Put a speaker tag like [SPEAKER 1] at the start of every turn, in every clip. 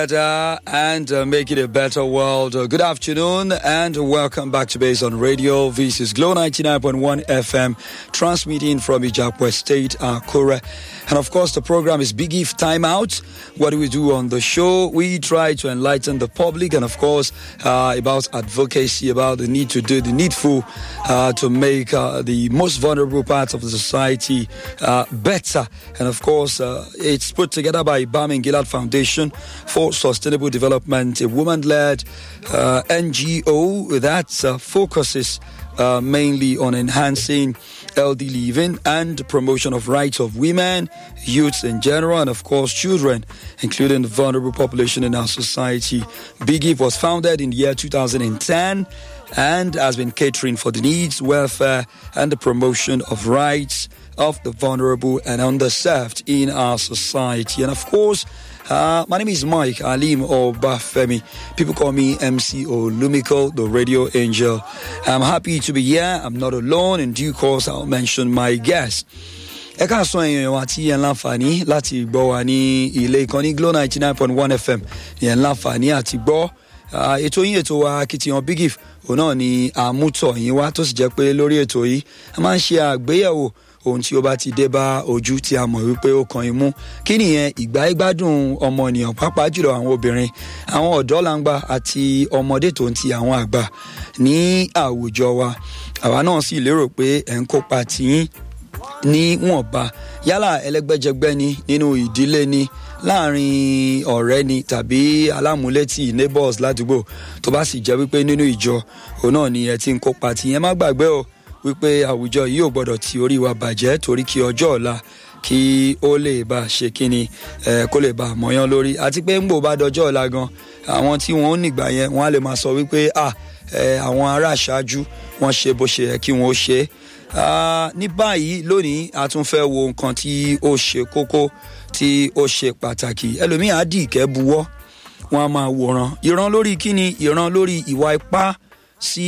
[SPEAKER 1] better and uh, make it a better world. Uh, good afternoon and welcome back to Base on Radio. This is Glow 99.1 FM, transmitting from Ijapwe State, Akure. And of course, the program is Big If Time Out. What do we do on the show? We try to enlighten the public and, of course, uh, about advocacy, about the need to do the needful uh, to make uh, the most vulnerable parts of the society uh, better. And, of course, uh, it's put together by Bam and Gillard Foundation for Sustainable Development, a woman led uh, NGO that uh, focuses uh, mainly on enhancing healthy living and promotion of rights of women, youths in general, and of course children, including the vulnerable population in our society. Big If was founded in the year 2010 and has been catering for the needs, welfare, and the promotion of rights of the vulnerable and underserved in our society. And of course, uh, my name is Mike Alim Obafemi. People call me MC Olumiko, the radio angel. I'm happy to be here. I'm not alone. In due course, I'll mention my guest. ẹ káàsán èèyàn wa tí ẹ ń láǹfààní láti gbọ́ wa ní ilé ìkànnì glo ninety nine point one fm ẹ ń láǹfààní àti gbọ́ ètò yín ètò wa akitiyan big if òun náà ni àmútọ̀ yín wá tó sì jẹ́ pé lórí ètò yìí a máa ń ṣe àgbéyẹ̀wò ohun tí ó bá ti dé bá ojú tí a mọ̀ wípé ó kan imú kí nìyẹn ìgbà ìgbádùn ọmọnìyàn pàápàá jùlọ àwọn obìnrin àwọn ọ̀dọ́ langba àti ọmọdé tó ń ti àwọn àgbà ní àwùjọ wa àwa náà sì lérò pé ẹ̀ ń kópa tìyín níwọ̀nba yálà ẹlẹ́gbẹ́jẹgbẹ́ ni nínú ìdílé ni láàrin ọ̀rẹ́ ni tàbí alámúlétì neighbors ládùúgbò tó bá sì jẹ́ wípé nínú ìjọ òun náà ni ẹ ti ń kópa tìyẹn má gbàgbé o wípé àwùjọ yìí ò gbọdọ̀ ti orí wa bàjẹ́ torí kí ọjọ́ ọ̀la kí ó lè bá a ṣe kíni ẹ kó lè bá a mọ̀yán lórí àti pé ń gbò bá dọjọ́ ọ̀la gan àwọn tí wọ́n ń nìgbà yẹn wọ́n á lè máa sọ wípé à ẹ àwọn ará àṣáájú wọ́n ṣe bó ṣe yẹ kí wọ́n ó ṣe é ní báyìí lónìí a tún fẹ́ wo nǹkan tí ó ṣe kókó tí ó ṣe pàtàkì ẹlòmíì á dì ìkẹ́ buwọ́ wọn a máa wòran ìran lórí kíni ìran lórí ìwà ipá sí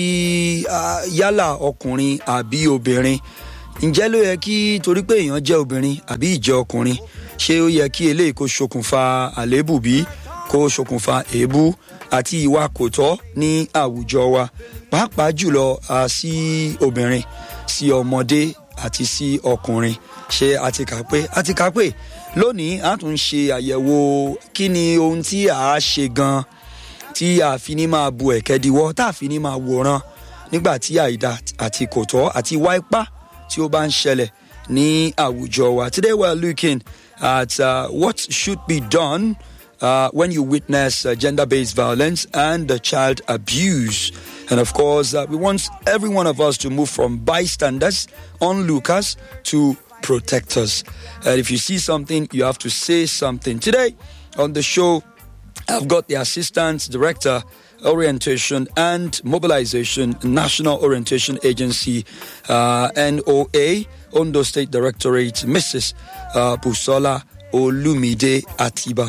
[SPEAKER 1] yálà ọkùnrin àbí obìnrin ǹjẹ́ ló yẹ kí torí pé èèyàn jẹ́ obìnrin àbí ìjẹ́ ọkùnrin ṣé ó yẹ kí eléyìí kó ṣokùnfà àléébù bí kó ṣokùnfà èébú àti ìwà kò tọ́ ní àwùjọ wa pàápàá jùlọ sí obìnrin sí ọmọdé àti sí ọkùnrin ṣé a ti kà pé a ti kà pé lónìí a tún ṣe àyẹ̀wò kí ni ohun tí a ṣe gan-an tí a fi ní máa bu ẹ̀kẹ́ diwọ́ tá a fi ní máa wòran nígbà tí àìda àti kò tọ́ àti wá ipá tí ó bá ń ṣẹlẹ̀ ní àwùjọ wa. Today we are looking at uh, what should be done uh, when you witness uh, gender-based violence and uh, child abuse. And of course, uh, we want every one of us to move from bystanders, onlookers, to protectors. And if you see something, you have to say something. Today on the show, I've got the Assistant Director, Orientation and Mobilization, National Orientation Agency, uh, NOA, Ondo State Directorate, Mrs. Uh, Busola Olumide Atiba.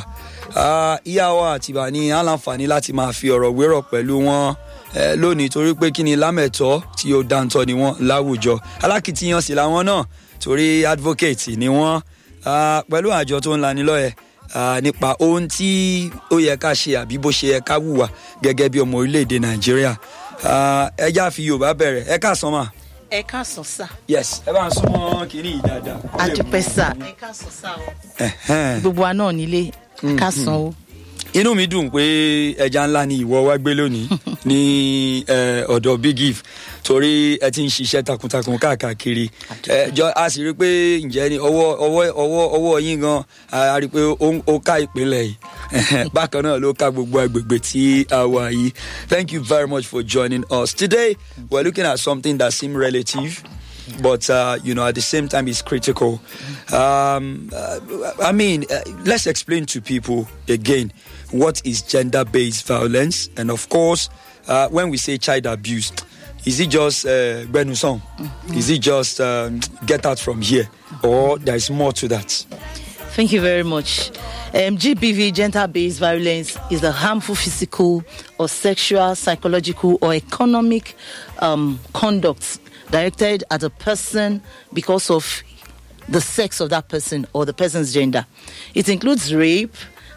[SPEAKER 1] ìyá wa àtìbà ní aláǹfààní láti máa fi ọ̀rọ̀ wérọ̀ pẹ̀lú wọn lónìí torí pé kí ni lámẹ̀tọ́ tí ó dáńtọ́ ni wọ́n láwùjọ alákìtiyan sì làwọn náà torí advocate ni wọ́n pẹ̀lú àjọ tó ń lani lọ́yẹ̀ nípa ohun tí ó yẹ ká ṣe àbí bó ṣe yẹ ká wùwà gẹ́gẹ́ bí ọmọ orílẹ̀-èdè nàìjíríà ẹ já fi yorùbá bẹ̀rẹ̀ ẹ ká sàn mà.
[SPEAKER 2] ẹ ká sàn sà.
[SPEAKER 1] yes ẹ bá ń súnmọ́ kínní yìí dáadáa.
[SPEAKER 2] àdùpẹ́ sà ẹ ká sàn sà o. gbogbo wa náà nílé ẹ ká sàn o.
[SPEAKER 1] inú mi dùn pé ẹja ńlá ni ìwọ wá gbé lónìí ní ọ̀dọ̀ big if torí ẹ ti ń ṣiṣẹ́ takuntakun káàkiri ẹjọ́ a sì rí i pé ǹjẹ́ ni ọwọ́ ọwọ́ ọwọ́ ọwọ́ yín gan a rí i pé ó ká ìpínlẹ̀ yìí bákan náà ló ká gbogbo agbègbè tí a wà yìí thank you very much for joining us today we are looking at something that seem relative. but uh, you know at the same time it's critical um, uh, i mean uh, let's explain to people again what is gender-based violence and of course when we say child abuse is it just uh, Benusong? Mm-hmm. Is it just um, get out from here? Or there's more to that?
[SPEAKER 2] Thank you very much. Um, GBV, gender based violence, is a harmful physical or sexual, psychological, or economic um, conduct directed at a person because of the sex of that person or the person's gender. It includes rape,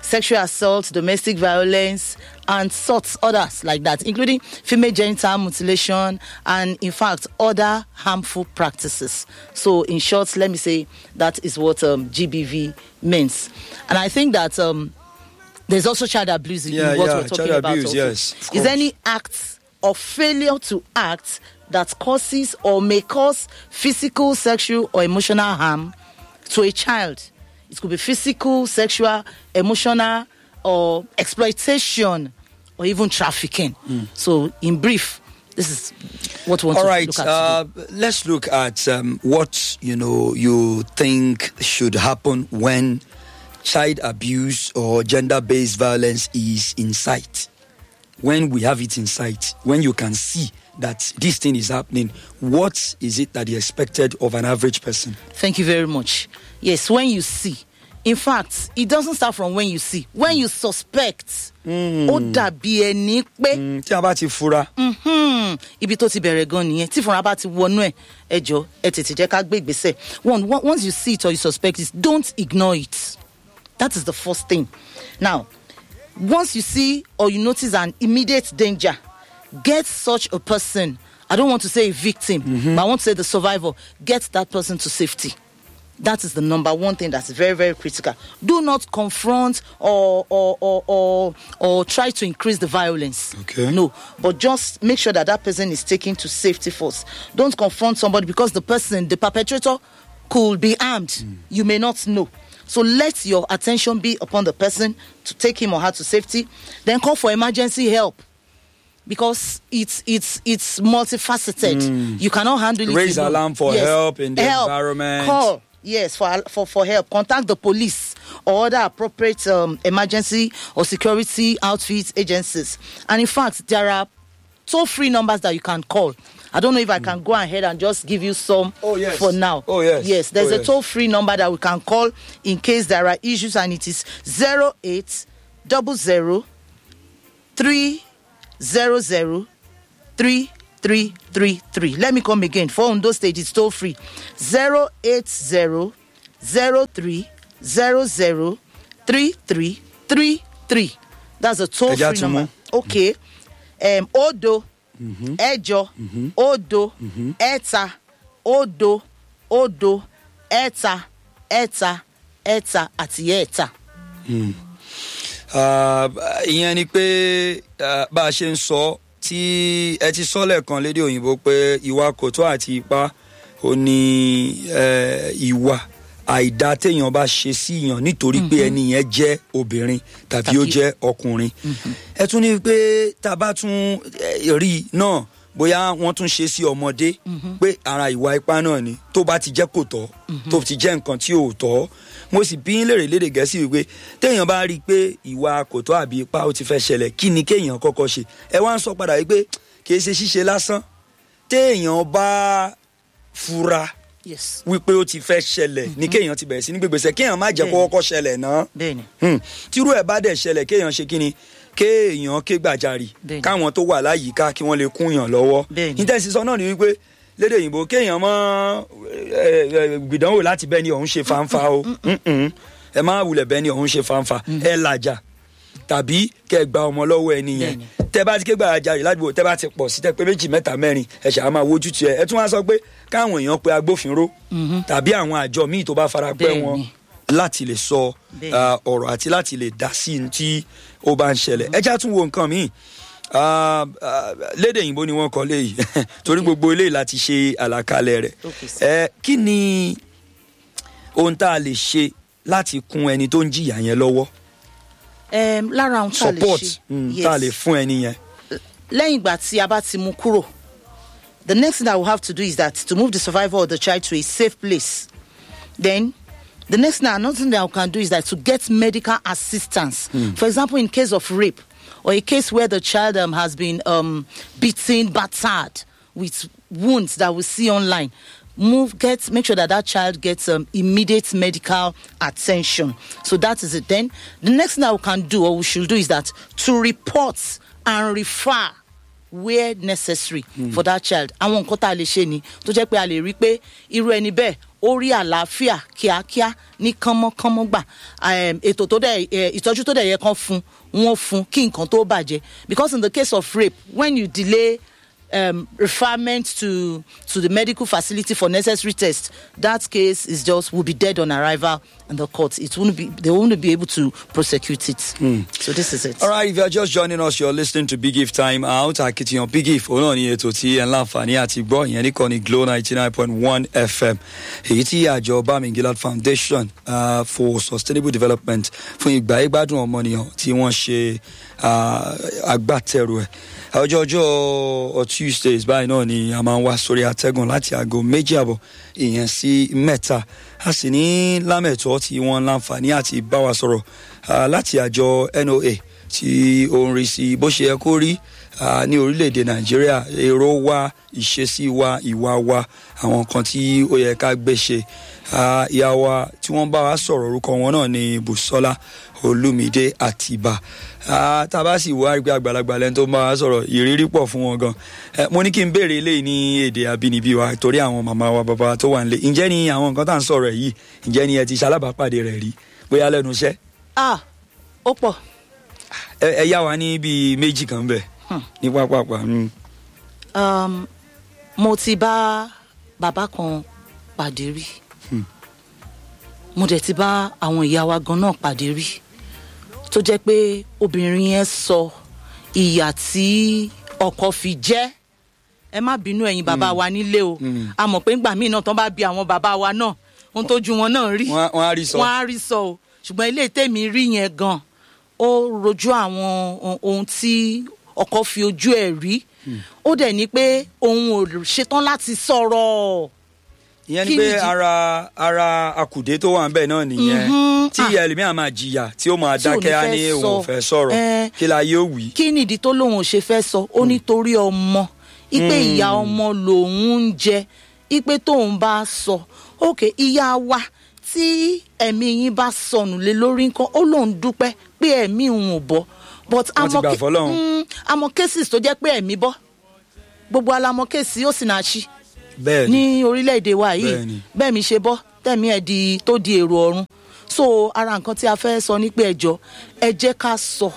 [SPEAKER 2] sexual assault, domestic violence, and sorts others like that, including female genital mutilation and, in fact, other harmful practices. So, in short, let me say that is what um, GBV means. And I think that um, there's also child abuse in
[SPEAKER 1] Yeah,
[SPEAKER 2] what
[SPEAKER 1] yeah,
[SPEAKER 2] we're talking
[SPEAKER 1] child
[SPEAKER 2] about.
[SPEAKER 1] abuse,
[SPEAKER 2] also.
[SPEAKER 1] yes, of
[SPEAKER 2] Is
[SPEAKER 1] course.
[SPEAKER 2] any act of failure to act that causes or may cause physical, sexual, or emotional harm to a child? It could be physical, sexual, emotional, or exploitation, or even trafficking. So, in brief, this is what we want
[SPEAKER 1] All
[SPEAKER 2] to
[SPEAKER 1] right,
[SPEAKER 2] look at.
[SPEAKER 1] uh,
[SPEAKER 2] today.
[SPEAKER 1] let's look at um, what you know you think should happen when child abuse or gender-based violence is in sight. When we have it in sight, when you can see that this thing is happening, what is it that is expected of an average person?
[SPEAKER 2] Thank you very much. Yes, when you see. In fact, it doesn't start from when you see. When you suspect, ó dàbí ẹni pé
[SPEAKER 1] Mm, tí a bá ti fura
[SPEAKER 2] mhm, ibi tó ti bẹ̀rẹ̀ gan nìyẹn tí fúnra bá ti wọnú ẹ̀ ẹ jọ ẹ tètè jẹ́ ká gbé ìgbésẹ̀. One, one- once you see it or you suspect it, don't ignore it. That is the first thing. Now, once you see or you notice an immediate danger, get such a person. I don't want to say a victim, but I want to say the survivor. Get that person to safety. That is the number one thing that's very, very critical. Do not confront or or or or, or try to increase the violence.
[SPEAKER 1] Okay.
[SPEAKER 2] No, but just make sure that that person is taken to safety first. Don't confront somebody because the person, the perpetrator, could be armed. You may not know. So let your attention be upon the person to take him or her to safety. Then call for emergency help because it's it's it's multifaceted. You cannot handle it.
[SPEAKER 1] Raise
[SPEAKER 2] alone.
[SPEAKER 1] alarm for help in the environment.
[SPEAKER 2] Call yes for for for help. Contact the police or other appropriate um, emergency or security outfit agencies. And in fact, there are toll free numbers that you can call. I don't know if I can go ahead and just give you some
[SPEAKER 1] Oh, yes.
[SPEAKER 2] for now.
[SPEAKER 1] Oh, yes.
[SPEAKER 2] Yes, there's
[SPEAKER 1] Oh,
[SPEAKER 2] a
[SPEAKER 1] yes.
[SPEAKER 2] toll free number that we can call in case there are issues, and it is 08 double zero three zero zero three three three three. Let me come again. For Ondo State, it's toll free. Zero eight zero zero three zero zero three three three three. That's a toll
[SPEAKER 1] Ẹja
[SPEAKER 2] free
[SPEAKER 1] tún
[SPEAKER 2] number.
[SPEAKER 1] mú.
[SPEAKER 2] Okay. Um, Odo, Ẹjọ, Odo, Ẹta, Odo, Odo, Ẹta, Ẹta, Ẹta, àti Ẹta.
[SPEAKER 1] Ah, ìyẹn ni pé ah, bá a ṣe ń sọ tí ẹ ti sọ lẹ́ẹ̀kan lédè òyìnbó pé ìwà kòtó àti ipá ò ní eh, ìwà àìdá téèyàn bá ṣe sí yàn nítorí pé ẹni yẹn jẹ́ obìnrin tàbí ó
[SPEAKER 2] Tàbí-
[SPEAKER 1] jẹ́ ọkùnrin ẹ tún ní pé tá a bá tún eh, rí i náà bóyá wọ́n tún ṣe sí ọmọdé pé ara ìwà ipá náà ni tó bá ti jẹ́ kò tọ́ tó ti jẹ́ nǹkan tí ò tọ́ mo sì bí ń lèrè lédè gẹ̀ẹ́sì wípé téèyàn bá rí i pé ìwà kò tọ́ àbí ipá ó ti fẹ́ ṣẹlẹ̀ kí ni kéèyàn kọ́kọ́ ṣe ẹ wá ń sọ padà wípé kì í ṣe ṣíṣe lásán téèyàn bá fura
[SPEAKER 2] Yes.
[SPEAKER 1] wípé ó ti fẹ́ ṣẹlẹ̀ ní kéèyàn ti bẹ̀rẹ̀ sí ní gbégbèsè kéèyàn má jẹ́ kó
[SPEAKER 2] Bẹ́ẹ̀ni.
[SPEAKER 1] kọ́kọ́ ṣẹlẹ̀ náà
[SPEAKER 2] Bẹ́ẹ̀ni.
[SPEAKER 1] Hmm. tírú ẹ̀ bá dẹ̀ ṣẹlẹ̀ kéèyàn ṣe kí ni kéèyàn ké gbàjarì
[SPEAKER 2] Bẹ́ẹ̀ni.
[SPEAKER 1] káwọn tó wà láyìíká kí wọ́n lè kúnyàn lọ́wọ́
[SPEAKER 2] Bẹ́ẹ̀ni.
[SPEAKER 1] nítẹ̀sí sọ náà ni wípé lédè òyìnbó kéèyàn mọ́ ẹ, ẹ, gbìdánwò láti bẹ́ẹ̀ ni òun ṣe fanfa o Mm-mm. ẹ má wulẹ̀ bẹ́ẹ̀ ni òun ṣe fanfa ẹ làjà tàbí kẹ gba ọmọ lọ́wọ́ ẹni yẹn
[SPEAKER 2] Bẹ́ẹ̀ni.
[SPEAKER 1] tẹ bá ti ké gbàjarì ládùúgbò tẹ bá ti pọ̀ sí tẹ pé méjì mẹ́ta mẹ́rin ẹ ṣáà máa wojú tiẹ̀ ẹ tún wá sọ pé káwọn èèyàn pe agbófinró tàbí àwọn àjọ míì tó bá fara pẹ́
[SPEAKER 2] Bẹ́ẹ̀ni.
[SPEAKER 1] wọn láti lè sọ
[SPEAKER 2] Bẹ́ẹ̀ni.
[SPEAKER 1] ah, ọ̀rọ̀ àti láti lè dá sí ní tí ó bá ń ṣẹlẹ̀ ẹ já tún wo nǹkan míì Ah, ah, lédè òyìnbó ni wọ́n kọ léyìí torí gbogbo eléyìí láti ṣe àlàkalẹ̀ rẹ̀
[SPEAKER 2] Okay, sir.
[SPEAKER 1] ẹ kí ni ohun tá a lè ṣe láti kún ẹni tó ń jìyà yẹn lọ́wọ́
[SPEAKER 2] Um, lára ohun tá a lè
[SPEAKER 1] support
[SPEAKER 2] ṣe.
[SPEAKER 1] mm,
[SPEAKER 2] Yes.
[SPEAKER 1] tá a lè fún ẹni yẹn.
[SPEAKER 2] lẹ́yìn ìgbà tí a bá ti mú kúrò the next thing that we have to do is that to move the survivor of the child to a safe place then the next thing another thing that we can do is that to get medical assistance for example in case of rape or a case where the child um, has been um, beaten battered with wounds that we see online move get make sure that that child gets um, immediate medical attention so that is it then the next thing that we can do or we should do is that to report and refer where necessary for that child àwọn nǹkan tá a lè ṣe ni tó jẹ́ pé a lè rí i pé irú ẹni bẹ́ẹ̀ ó rí àlàáfíà kíákíá ní kánmọ́kánmọ́ gbà um, ètò tó dẹ̀ eh, ìtọ́jú tó dẹ̀ yẹ kán fún wọn fún kí nǹkan tó bàjẹ́ because in the case of rape when you delay um, referment to to the medical facility for necessary tests that case is just will be dead on arrival in the court it won't be they won't be able to prosecute it so this is it
[SPEAKER 1] All right, if you're just joining us, you're listening to Big If Time Out. Akitiyan Big If, òun náà ni ètò tí ẹ̀ ń láǹfààní àti gbọ́ ìyẹn nìkan ní Glo ninety nine point one FM. Èyí tí àjọ Bamingilad Foundation uh, for Sustainable Development fún ìgbà ìgbádùn ọmọnìyàn tí wọ́n ṣe uh, agbátẹrù ẹ̀. Ọjọ́ ọjọ́ Tuesdays báyìí náà ni a máa ń wá sórí atẹ́gùn láti aago méjì àbọ̀ ìyẹn sí mẹ́ta. A sì ní lámẹ̀tọ́ tí wọ́n láǹfààní àti bá wa sọ̀rọ̀ uh, láti àjọ NOA tí ó ń rí sí bó ṣe yẹ kó rí ah, ní orílẹ̀-èdè nàìjíríà èrò wa ìṣesí wa ìwà wa àwọn kan tí ó yẹ ká gbé ṣe Ah, ìyá wa tí wọ́n bá wa sọ̀rọ̀ orúkọ wọn náà ni bùsọ́lá olùmídé àtìbà Ah, tá a bá sì wá rí pé àgbàlagbà lẹ́ni tó ń bá wa sọ̀rọ̀ ìrírí pọ̀ fún wọn gan Eh, mo ní kí n béèrè eléyìí ní èdè àbínibí wa torí àwọn màmá wa bàbá wa tó wà nílé ǹjẹ́ ni àwọn nǹkan tá à ń sọ̀rọ̀ yìí ǹjẹ́ ni ẹ ti ṣalábàápàdé rẹ̀ rí bóyá lẹ́nu iṣẹ́
[SPEAKER 2] ah ó pọ̀
[SPEAKER 1] ẹ ẹ yá wa ní bíi méjì kan bẹ ní pápápá mm.
[SPEAKER 2] um, mo ti bá bàbá kan pàdé rí mo dẹ̀ ti bá àwọn ìyá wa gan náà pàdé rí tó jẹ́ pé obìnrin yẹn sọ ìyà tí ọkọ fi jẹ́ ẹ má bínú ẹ̀yin bàbá wa nílé o a mọ̀ pé ńgbà míì náà tán bá bi àwọn bàbá wa náà ohun tójú wọn náà rí
[SPEAKER 1] Wọ́n á- wọ́n á rí sọ.
[SPEAKER 2] wọ́n á rí sọ o ṣùgbọ́n ilé tèmi rí yẹn gan ó rojú àwọn ohun- ohun tí ọkọ fi ojú ẹ̀ rí ó dẹ̀ ní pé òun ò ṣetán láti sọ̀rọ̀
[SPEAKER 1] ìyẹn
[SPEAKER 2] Kí
[SPEAKER 1] ni pé
[SPEAKER 2] nìdí?
[SPEAKER 1] ara ara akùdé tó wà nbẹ náà nìyẹn
[SPEAKER 2] Mhm.
[SPEAKER 1] tí ìyá ẹlòmíà máa jìyà tí ó máa
[SPEAKER 2] Tí ò ní
[SPEAKER 1] dákẹ́ á
[SPEAKER 2] fẹ́
[SPEAKER 1] ní òun ò
[SPEAKER 2] sọ.
[SPEAKER 1] fẹ́ sọ̀rọ̀
[SPEAKER 2] Eh.
[SPEAKER 1] kí la yóò wí.
[SPEAKER 2] kí nìdí tó lóun ò ṣe fẹ́ sọ ó nítorí ọmọ ipe ìyá ọmọ lòun ń jẹ ipe tóun bá sọ òkè ìyá wa tí ẹ̀mí yín bá sọnù lé lórí nǹkan ó lóun dúpẹ́ pé ẹ̀mí òun ò bọ́ but
[SPEAKER 1] Wọ́n ti
[SPEAKER 2] àmọ́
[SPEAKER 1] gbà
[SPEAKER 2] ké-
[SPEAKER 1] fọ́lọ́run.
[SPEAKER 2] mm, àmọ́ cases tó jẹ́ pé ẹ̀mí bọ́ gbogbo alamọ kéèsì ó sì náà ṣí
[SPEAKER 1] bẹ́ẹ̀ ni
[SPEAKER 2] ní orílẹ̀-èdè wa yìí
[SPEAKER 1] Bẹ́ẹ̀ni.
[SPEAKER 2] bẹ́ẹ̀ mi ṣe bọ́ tẹ̀mí ẹ̀ di tó di èrò ọ̀run so ara nǹkan tí a fẹ́ sọ ní pé ẹjọ́ ẹ jẹ́ ká sọ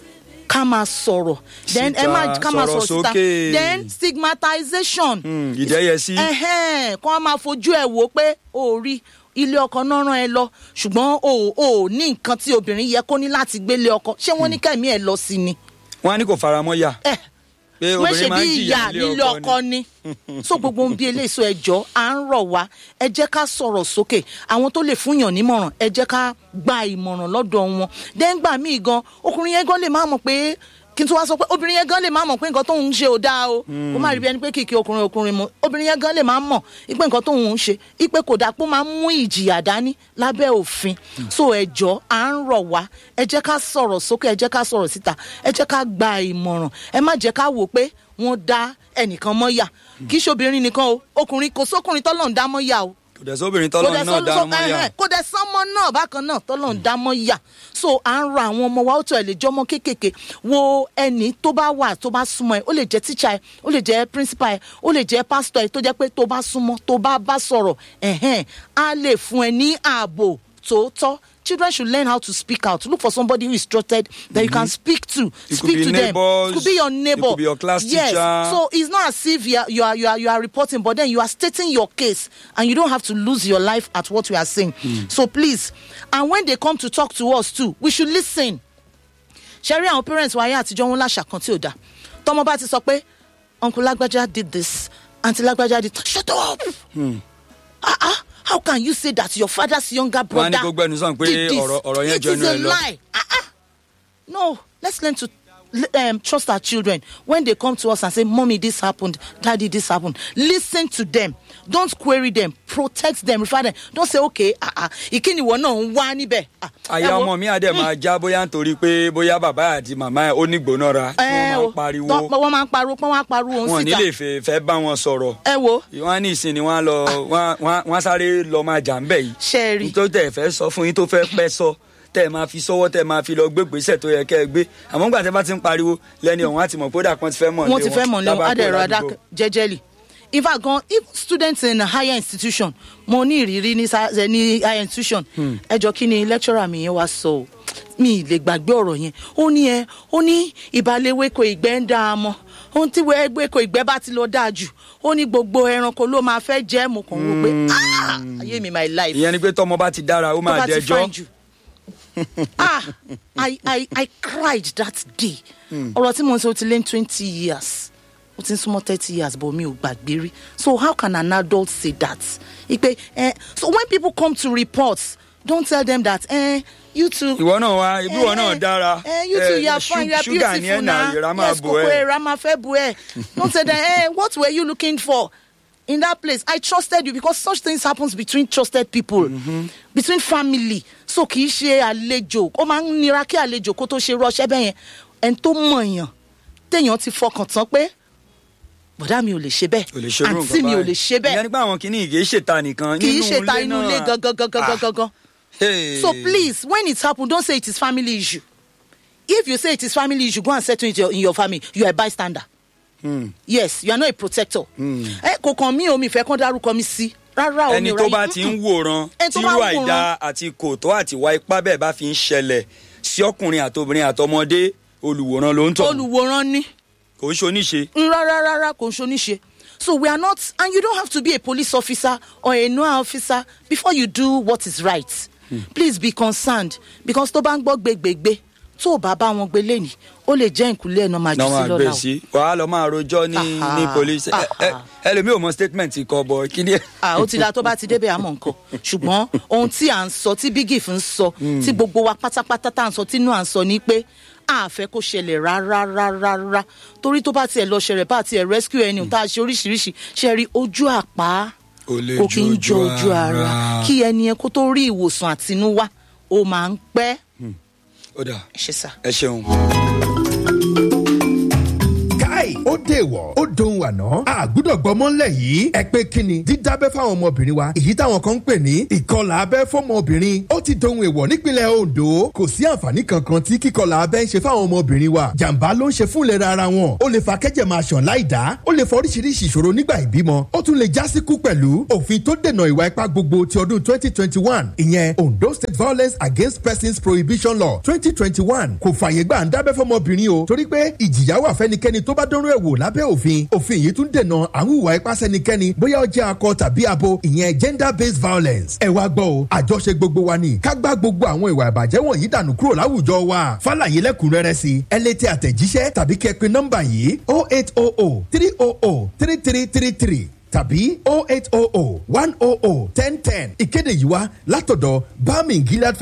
[SPEAKER 2] ká máa sọ̀rọ̀ then ẹ má
[SPEAKER 1] Síta,
[SPEAKER 2] ká máa
[SPEAKER 1] sọ̀rọ̀
[SPEAKER 2] sọ̀rọ̀ síta
[SPEAKER 1] sókè.
[SPEAKER 2] then stigmatization
[SPEAKER 1] Mm, ìdẹ́yẹsí.
[SPEAKER 2] ẹ̀hẹ́n, kó wọ́n máa fojú ẹ̀ wò pé o ò rí ilé ọkọ náà rán ẹ lọ ṣùgbọ́n o ò- o ò ní nǹkan tí obìnrin yẹ kó ní láti gbélé ọkọ ṣé wọ́n ní kẹ́mi ẹ̀ lọ sí ni
[SPEAKER 1] wọ́n á ní kò faramọ́ yà
[SPEAKER 2] ẹ
[SPEAKER 1] pé
[SPEAKER 2] wọ́n ṣe
[SPEAKER 1] obìnrin máa
[SPEAKER 2] bí
[SPEAKER 1] ń
[SPEAKER 2] ìyá
[SPEAKER 1] jìyà
[SPEAKER 2] nílé ọkọ ni so gbogbo ohun bí eléyìí ẹjọ́ à ń rọ̀ wá ẹ jẹ́ ká sọ̀rọ̀ sókè àwọn tó lè fúnyàn nímọ̀ràn ẹ jẹ́ ká gba ìmọ̀ràn lọ́dọ̀ wọn dẹ́ngbà míì gan ọkùnrin yẹn gan lè má mọ̀ pé kí n tún wá sọ pé obìnrin yẹn gan lè má mọ̀ pé nǹkan tóun ń ṣe ò dáa o kó má rí bí ẹni pé kìkì ọkùnrin ọkùnrin mu obìnrin yẹn gan lè má mọ̀ ipe nǹkan tóun ń ṣe ipe kò dáa pé ó máa ń mú ìjìyà dání lábẹ́ òfin so ẹjọ́ à ń rọ̀ wá ẹ jẹ́ ká sọ̀rọ̀ sókè ẹ jẹ́ ká sọ̀rọ̀ síta ẹ jẹ́ ká gba ìmọ̀ràn ẹ má jẹ́ ká wò pé wọ́n dá ẹnìkan mọ́yà kì í ṣobìnrin nìkan o ọkùnrin kò sókùnrin tọ́lọ̀ ń dá mọ́yà o
[SPEAKER 1] kò dẹ̀ sóbìnrin tọ́lọ́run náà dá mọ́ yà
[SPEAKER 2] kò dẹ̀ sánmọ́ náà bákan náà tọ́lọ̀ ń dá mọ́yà so à ń ra àwọn ọmọ wa ó tó ẹ̀ lè jọmọ kéékèèké wo ẹni tó bá wà tó bá súnmọ́ ẹ ó lè jẹ́ tíṣà ẹ ó lè jẹ́ principal ẹ ó lè jẹ́ pastor ẹ tó jẹ́ pé tó bá súnmọ́ tó bá bá sọ̀rọ̀ ẹ̀hẹ́n á lè fún ẹ ní ààbò tòótọ́ children should learn how to speak out look for somebody who is trusted that you can speak to
[SPEAKER 1] It could
[SPEAKER 2] speak
[SPEAKER 1] be
[SPEAKER 2] to them
[SPEAKER 1] neighbors,
[SPEAKER 2] it could be your
[SPEAKER 1] it
[SPEAKER 2] neighbor
[SPEAKER 1] could be your class
[SPEAKER 2] yes
[SPEAKER 1] teacher.
[SPEAKER 2] so it's not as if you are, you are you are you are reporting but then you are stating your case and you don't have to lose your life at what we are saying so please and when they come to talk to us too we should listen ṣe rí àwọn parents wa ayé àtijọ́ wọn láṣà kan tí ò dáa tọmọ bá ti sọ pé uncle lágbájá did this aunty lágbájá did shut up ah ah how can you say that your father's younger
[SPEAKER 1] Wọ́n á
[SPEAKER 2] brother
[SPEAKER 1] ní kó gbẹnu sàn pé
[SPEAKER 2] did this
[SPEAKER 1] ọ̀rọ̀- ọ̀rọ̀ yẹn
[SPEAKER 2] it
[SPEAKER 1] jọ
[SPEAKER 2] is
[SPEAKER 1] ẹnu
[SPEAKER 2] a
[SPEAKER 1] ẹ lọ.
[SPEAKER 2] lie ah ah no let's learn to um, trust our children when they come to us and say mommy this happened daddy this happened listen to them don't query them protect them refer them don't say okay ah ah ìkíni ìwọ náà ń wá níbẹ̀. Ah,
[SPEAKER 1] àyà
[SPEAKER 2] ẹ wo,
[SPEAKER 1] ọmọ mi àdẹ máa já bóyá nítorí pé bóyá bàbá àti màmá ẹ ó ní gbónára tí
[SPEAKER 2] ẹ
[SPEAKER 1] wọ́n
[SPEAKER 2] wo,
[SPEAKER 1] máa pariwo
[SPEAKER 2] tọ́- wọ́n máa ń pariwo pọ́n wá pariwo
[SPEAKER 1] wọn
[SPEAKER 2] òun
[SPEAKER 1] ò ní
[SPEAKER 2] síta
[SPEAKER 1] lè fẹ́ fẹ́ bá wọn sọ̀rọ̀
[SPEAKER 2] ẹ wo
[SPEAKER 1] wọn á ní ìsìn ni wọn á lọ wọn á- wọn á- wọn á sáré lọ máa jà ń bẹ̀ yìí
[SPEAKER 2] ṣe é rí
[SPEAKER 1] nítorí tẹ̀ fẹ́ sọ fún yín tó fẹ́ pẹ́ sọ tẹ́ ẹ máa fi sọ́wọ́ tẹ́ ẹ máa fi lọ gbégbèsè tó yẹ kẹ́ ẹ gbé àmọ́ nígbà tẹ́ bá ti ń pariwo lẹ́ni ọ̀hún á ti mọ̀ pé ó dà kan ti fẹ́ mọ̀
[SPEAKER 2] wọ́n ti fẹ́ mọ̀ ní
[SPEAKER 1] lábá kúrò
[SPEAKER 2] adẹ̀rọ̀
[SPEAKER 1] ládùúgbò.
[SPEAKER 2] adákẹ́ jẹ́jẹ́lì in fact gan even students in a higher institution mo ní ìrírí ní sa- eh, ní higher institution ẹ jọ kí ni lecturer mi yẹn wá sọ o mi ì lè gbàgbé ọ̀rọ̀ yẹn ó ní ẹ ó ní ìbálẹ̀wéko ìgbẹ́ ń dá a mọ́ ohun tí wẹ́ẹ́gbẹ́ko ìgbẹ́ bá ti lọ dáa jù ó ní gbogbo ẹranko ló máa fẹ́ jẹ́ mo kàn wò pé "Ah, ayé mi my life
[SPEAKER 1] ìyẹn ni pé tọmọ bá ti dára ó
[SPEAKER 2] tó
[SPEAKER 1] máa
[SPEAKER 2] bá ti
[SPEAKER 1] dẹjọ́
[SPEAKER 2] fine jù. ah I, I, I cried that day ọ̀rọ̀ tí mo ń sọ ti lé ní twenty years ó ti ń súnmọ́ thirty years but mi ò gbàgbé rí so how can an adult say that ipe eh, so when people come to report don't tell them that eh, you too
[SPEAKER 1] ìwọ náà wá ibi ìwọ náà dára
[SPEAKER 2] Eh, you too, you are
[SPEAKER 1] ṣú-
[SPEAKER 2] fine, you are
[SPEAKER 1] ṣúgà ní
[SPEAKER 2] beautiful
[SPEAKER 1] ẹ̀nà
[SPEAKER 2] now.
[SPEAKER 1] ìrà máa
[SPEAKER 2] Yes,
[SPEAKER 1] bò
[SPEAKER 2] kòkó
[SPEAKER 1] ẹ́
[SPEAKER 2] ẹ̀rá máa fẹ́ bu ẹ̀. Don't say that, eh, what were you looking for in that place? I trusted you because such things happens between trusted people, between family. So kì í ṣe àlejò, ó máa ń nira kí àlejò kó tó ṣe rọ́ṣẹ́ bẹ́ẹ̀ yẹn. Ẹni tó mọ̀ yàn, téèyàn ti fọkàn tán pé bọ̀dá mi ò lè ṣe
[SPEAKER 1] ò lè
[SPEAKER 2] bẹ́ẹ̀,
[SPEAKER 1] ṣerú nǹkan
[SPEAKER 2] àǹtí mi ò
[SPEAKER 1] báyìí.
[SPEAKER 2] lè ṣe
[SPEAKER 1] ìyẹn
[SPEAKER 2] bẹ́ẹ̀,
[SPEAKER 1] nípa àwọn kìíní ìgé ṣètà nìkan
[SPEAKER 2] kì í
[SPEAKER 1] nínú
[SPEAKER 2] ṣe ta inú ilé
[SPEAKER 1] náà.
[SPEAKER 2] gangan gangan
[SPEAKER 1] Ah,
[SPEAKER 2] gangan.
[SPEAKER 1] hey.
[SPEAKER 2] So please, when it happen, don't say it is family issue. If you say it is family issue, go and settle it in your, in your family. You are a bystander. Yes, you are not a protector. Ẹ kò kàn mí o, mi fẹ́ kán dárúkọ mi sí. Rárá o, mi
[SPEAKER 1] ẹni
[SPEAKER 2] ò
[SPEAKER 1] tó
[SPEAKER 2] ráyè.
[SPEAKER 1] bá ti ń wòran
[SPEAKER 2] Ẹni tó bá
[SPEAKER 1] tírú
[SPEAKER 2] ń wòran.
[SPEAKER 1] àìda àti kòtó àti ìwà ipá bẹ́ẹ̀ bá fi ń ṣẹlẹ̀ sí ọkùnrin àtobìnrin àtọmọdé olùwòran ló ń tọ̀
[SPEAKER 2] Olùwòran ni.
[SPEAKER 1] kò ń ṣoníṣe.
[SPEAKER 2] Rárá rárá kò ń ṣoníṣe. So we are not, and you don't have to be a police officer or a NOAA officer before you do what is right. Please be concerned because tó bá ń gbọ́ gbégbégbé tó o bá bá wọn gbé lẹ́nìí ó lè jẹ́ ìkúlẹ̀ ẹ̀ náà máa jù
[SPEAKER 1] náà
[SPEAKER 2] sí
[SPEAKER 1] máa gbé
[SPEAKER 2] lọ́la o.
[SPEAKER 1] sí wàá lọ máa rojọ́ ní
[SPEAKER 2] Aha,
[SPEAKER 1] ní police Ẹ- ẹ-
[SPEAKER 2] aha.
[SPEAKER 1] ẹlòmíì ò mọ statement kọ bọ kí ni.
[SPEAKER 2] ah ó ti da tó bá ti débẹ̀ àmọ́ nǹkan ṣùgbọ́n ohun tí à ń sọ tí bigif ń sọ tí gbogbo wa pátápátá tá à ń sọ tínú à ń sọ ni pé a fẹ́ kó ṣẹlẹ̀ rárá rárá rárá torí tó bá tiẹ̀ lọ ṣẹlẹ̀ bá tiẹ̀ rescue ẹni tá a ṣe oríṣiríṣi ṣe rí ojú àpá
[SPEAKER 1] Ò lè
[SPEAKER 2] kò kí ń
[SPEAKER 1] ju
[SPEAKER 2] jọ
[SPEAKER 1] ojú
[SPEAKER 2] ojú ara
[SPEAKER 1] ara.
[SPEAKER 2] kí ẹni yẹn kó tó rí ìwòsàn àtinúwá ó máa ń pẹ́
[SPEAKER 1] ó dà
[SPEAKER 2] ẹ ṣe sá.
[SPEAKER 1] ẹ ṣeun.
[SPEAKER 3] káì ó dèwọ̀ ó dohun àná àgùdọ̀ gbọmọ́lẹ̀ yìí ẹ pé kíni dídábẹ́ fáwọn ọmọbìnrin wa èyí táwọn kan ń pè ní ìkọlà abẹ́ fọmọbìnrin ó ti dohun èèwọ̀ nípínlẹ̀ Ondo kò sí àǹfààní kankan tí kíkọlà abẹ́ ń ṣe fáwọn ọmọbìnrin wa jàǹbá ló ń ṣe fún ìlera ara wọn ó lè fa kẹ́jẹ̀ máa ṣàn láì dá ó lè fa oríṣiríṣi ìṣòro nígbà ìbímọ ó tún lè já síkú pẹ̀lú òfin tó dènà ìwà ipá gbogbo ti ọdún twenty twenty one ìyẹn Ondo State Violence Against Persons Prohibition Law twenty twenty one kò fààyè gbà ń dábẹ́ fọmọbìnrin o torí pé ìjìyà wà fẹ́nikẹ́ni tó bá dánrú ẹ̀ wò lábẹ́ òfin òfin yìí tún dènà àwọn ìwà ipá sẹ́nikẹ́ni bóyá ó jẹ́ akọ tàbí abo ìyẹn gender based violence ẹ wá gbọ́ o àjọṣe gbogbo wa ni ká gbá gbogbo àwọn ìwà ìbàjẹ́ wọ̀nyí dànù kúrò láwùjọ wa fàlàyé lẹ́kùnrẹ́rẹ́ sí ẹ lè tẹ àtẹ̀jíṣẹ́ tàbí kẹ́ pe nọ́mbà yìí oh eight oh oh three oh oh three three three three tàbí oh eight oh oh one oh oh ten ten ìkéde yìí wá látọ̀dọ̀ bami gilad